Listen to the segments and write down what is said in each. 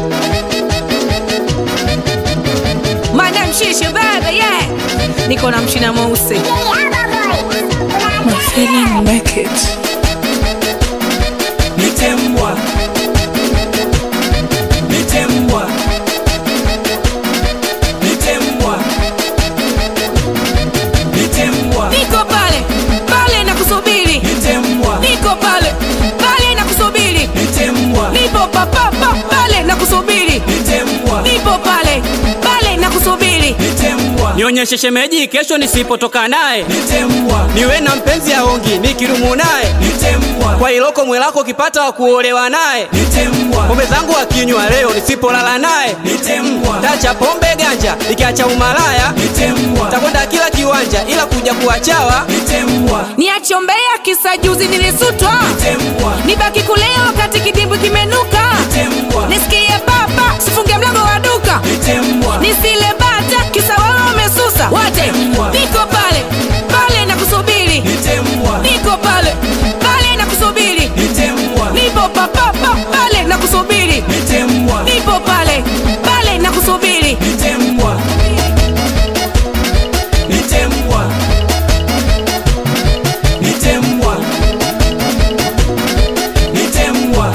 Madam Shisha baby, yeah. Niko na mchina mweusi. My feeling make it. Nitembwa, nitembwa, nitembwa, nitembwa, Niko pale, pale na kusubiri. nitembwa, Niko pale, pale na kusubiri. nitembwa, Nipo papapa pale na kusubiri. nitembwa, Nipo pale, pale na kusubiri. nitembwa, nionyeshe shemeji kesho nisipotoka naye nitembwa, niwe na mpenzi aongi nikirumu naye nitembwa, kwa iloko mwelako ukipata wa kuolewa naye nitembwa, pombe zangu akinywa leo nisipolala naye nitembwa, tacha pombe ganja ikiacha umalaya nitembwa, takwenda kila kiwanja ila kuja kuwachawa nitembwa, Niachombea kisa juzi nilisutwa. nitembwa, Nibaki kulea wakati kidimbwi kimenuka. nitembwa, Nisikie baba, sifunge mlango wa duka. nitembwa, Nisile bata kisa wao wamesusa. Wote niko pale, pale na kusubiri. nitembwa, Niko pale, pale na kusubiri. nitembwa, Nipo papapa pale na kusubiri. nitembwa, Nipo pale, pale na kusubiri. nitembwa, nitembwa, nitembwa, nitembwa,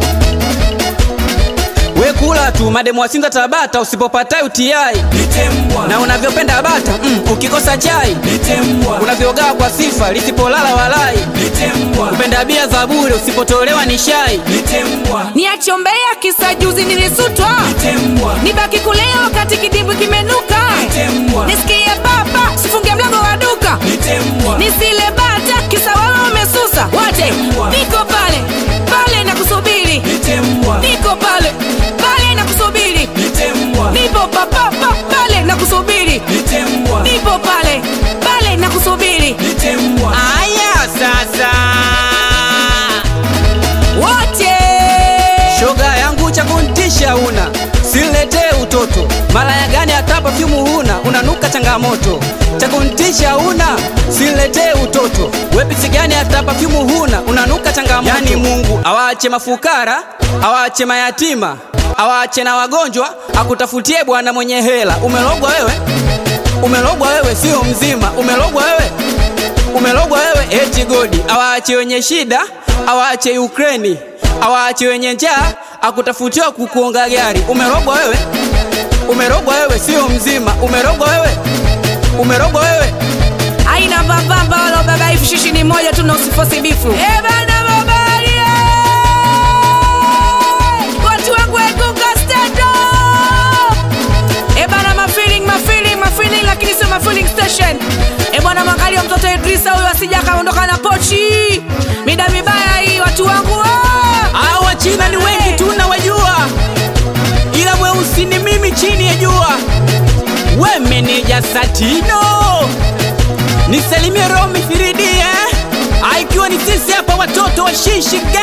we kula tu mademu wasinza tabata usipopata utiai nitembwa, na unavyopenda bata mm, ukikosa chai nitembwa, unavyogaa kwa sifa lisipolala walai nitembwa, upenda bia za bure usipotolewa ni shai nitembwa, Niachombea kisa juzi nilisutwa. nitembwa, Nibaki kulea wakati kidimbwi kimenuka. nitembwa, Nisikie baba, sifunge mlango wa duka. nitembwa, Nisile bata kisa wao wamesusa. Wote niko pale, pale na kusubiri. nitembwa, Niko pale, pale na kusubiri. nitembwa, Nipo papapa pale na kusubiri. nitembwa, Nipo pale, pale na kusubiri. nitembwa, aya sasa Wote shoga yangu cha kuntisha una siletee utoto malaya gani hata pafyumu huna unanuka changamoto cha kuntisha una siletee utoto wepisi gani hata pafyumu huna unanuka changamoto yani mungu awaache mafukara awaache mayatima awaache na wagonjwa akutafutie bwana mwenye hela umelogwa wewe umelogwa wewe sio mzima umelogwa wewe umelogwa wewe eti godi awaache wenye shida awaache Ukraini awaache wenye njaa akutafutiwa kukuonga gari umerogwa wewe umerogwa wewe sio mzima umerogwa wewe umerogwa wewe aina mbambamba wala baba hivi shishi ni moja tu na usifosi bifu. Eh bana babali. eh! Watu wangu eguka stand up. Eh bana ma feeling ma feeling ma feeling lakini sio ma feeling station. Eh bwana mwangalia mtoto Idrisa huyo asija kaondoka na pochi. Mida mibaya hii watu wangu. ah! hawa China ni wengi tu nawajua ila mweusi ni mimi chini ya jua we meneja Satino nisalimie Romi 3D eh? Ah, ikiwa ni sisi hapa watoto wa shishi